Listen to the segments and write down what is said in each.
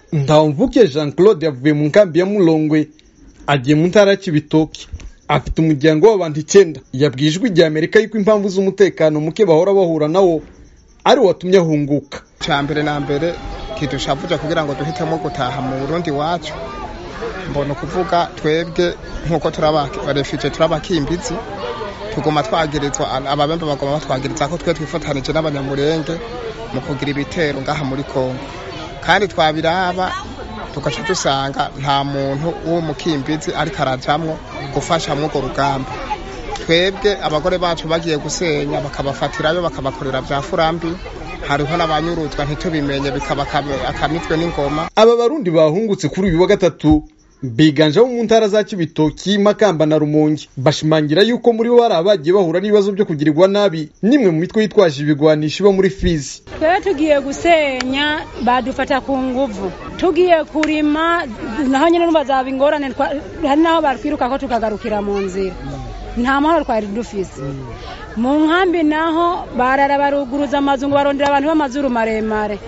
ntawumvuke jean claude yavuye mu nkambi ya mulongwe agiye mu ntara ya kibitoki afite umuryango w'abantu icyenda yabwiye ijwi rya amerika yuko impamvu z'umutekano muke bahora bahura nawo ari watumye ahunguka cya mbere na mbere kidushavuja kugira ngo duhitemo gutaha mu burundi wacu mbona ukuvuga twebwe nk'uko turabafite turabakimbizi tuguma twagirizwa ababembe bagoma batwagiriza ko twe twifatanije n'abanyamurenge mu kugira ibitero ngaha muri kongo kandi twabiraba tugaca dusanga nta muntu w'umukimbizi ariko arajamwo gufasha mw'urwo rugamba twebwe abagore bacu bagiye gusenya bakabafatirayo bakabakorera bya furambi hariho n'abanyuruzwa ntitubimenye bikaba akamitwe n'ingoma aba barundi bahungutse kuri uyu wa gatatu biganje mu ntara za kibitoki makamba na rumonge bashimangira yuko muri bo hari abagiye bahura n'ibibazo byo kugirirwa nabi nimwe mu mitwe yitwaje ibigwanisho iba muri fizi twe tugiye gusenya badufata ku nguvu tugiye kurima naho nyine numva zaba ingorane hari naho batwiruka ko tukagarukira mu nzira nta mahoro twari dufise mu nkambi naho barara baruguruza amazu ngo barondera abantu b'amazuru maremare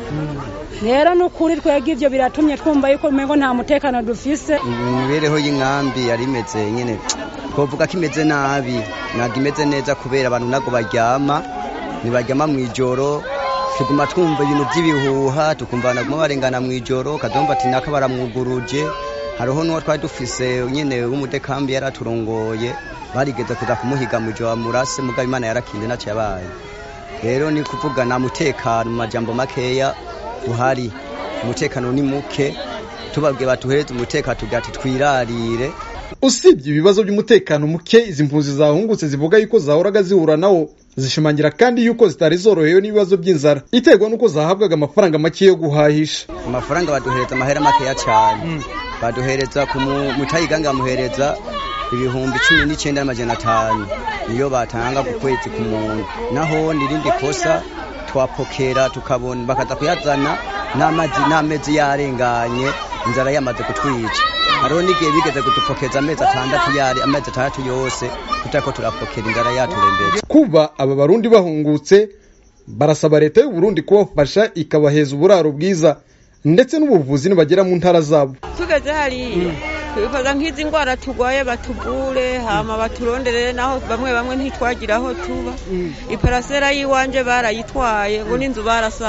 rero ni ukuri twebwe ibyo biratumye twumva yuko umengo nta mutekano dufise imibereho y'inkambi yari imeze nyine twavuga ko imeze nabi ntabwo imeze neza kubera abantu ntabwo baryama ntibaryama mu ijoro tuguma twumva ibintu by'ibihuha tukumva naguma barengana mu ijoro kadumva ati naka baramwuguruje hariho n'uwo twari dufise nyine w'umudekambi yari aturongoye barigeze kuza kumuhiga mu ijoro murase mugabo imana yarakinze ntacyo yabaye rero ni kuvuga nta mutekano mu majambo makeya uhari umutekano ni muke tubabwiye batuhereze umutekano tugira ati twirarire usibye ibibazo by'umutekano muke izi mpunzi zahungutse zivuga yuko zahoraga zihura nawo zishimangira kandi yuko zitari zorohewe n'ibibazo by'inzara iterwa n'uko zahabwaga amafaranga make yo guhahisha amafaranga baduhereza amahera makeya cyane baduhereza ku mutayiganga bamuhereza ibihumbi cumi n'icyenda n'amajana atanu niyo batanga ku kwezi ku muntu naho n'irindi kosa twapokera tukabona bakaza kuyazana n'amazi n'amezi yarenganye inzara yamaze kutwica hariho n'igihe bigeze kudupokeza amezi atandatu yari amezi atandatu yose tutariko turapokera inzara yaturembere kuba aba barundi bahungutse barasaba leta y'u Burundi kubafasha ikabaheza uburaro bwiza ndetse n'ubuvuzi nibagera mu ntara zabo tugeze hariya twifuza nk'izi ndwara turwaye batuvure hama baturonderere naho bamwe bamwe ntitwagira aho tuba iparasera y'iwanje barayitwaye ngo n'inzu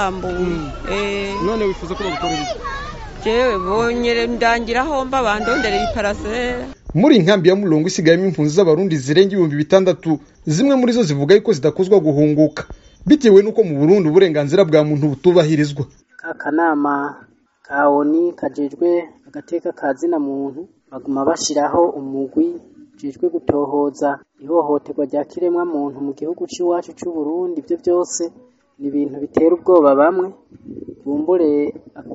barasambuye none wifuza ko bagukorera iki jewe bonyere ndangira aho mba bandonderera iparasera muri inkambi ya mulongo isigayemo impunzi z'abarundi zirenga ibihumbi bitandatu zimwe muri zo zivuga yuko zidakuzwa guhunguka bitewe n'uko mu burundi uburenganzira bwa muntu butubahirizwa akanama ka oni kajejwe agateka ka zina muntu baguma bashiraho umugwi ujejwe gutohoza ihohoterwa rya kiremwa muntu mu gihugu c'iwacu c'u Burundi ibyo byose ni ibintu bitera ubwoba bamwe bumbure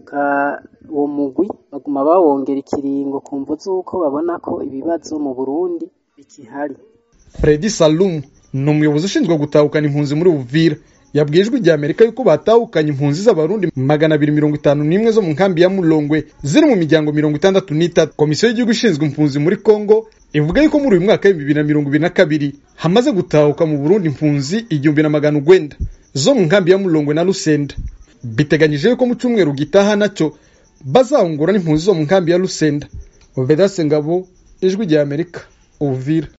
uwo mugwi baguma bawongera ikiringo ku mvu z'uko babona ko ibibazo mu Burundi bikihari Fredi Salum ni umuyobozi ushinzwe gutahukana impunzi muri Uvira yabwiye ijwi rya Amerika yuko batahukanye impunzi z'abarundi magana abiri mirongo itanu n'imwe zo mu nkambi ya Mulongwe ziri mu miryango mirongo itandatu n'itatu komisiyo y'igihugu ishinzwe impunzi muri Kongo ivuga yuko muri uyu mwaka w'ibihumbi bibiri na mirongo ibiri na kabiri hamaze gutahuka mu Burundi impunzi igihumbi na magana ugwenda zo mu nkambi ya Mulongwe na Lusenda biteganyije yuko mu cyumweru gitaha nacyo bazahungura n'impunzi zo mu nkambi ya Lusenda Vedaste Ngabo ijwi rya Amerika Uvira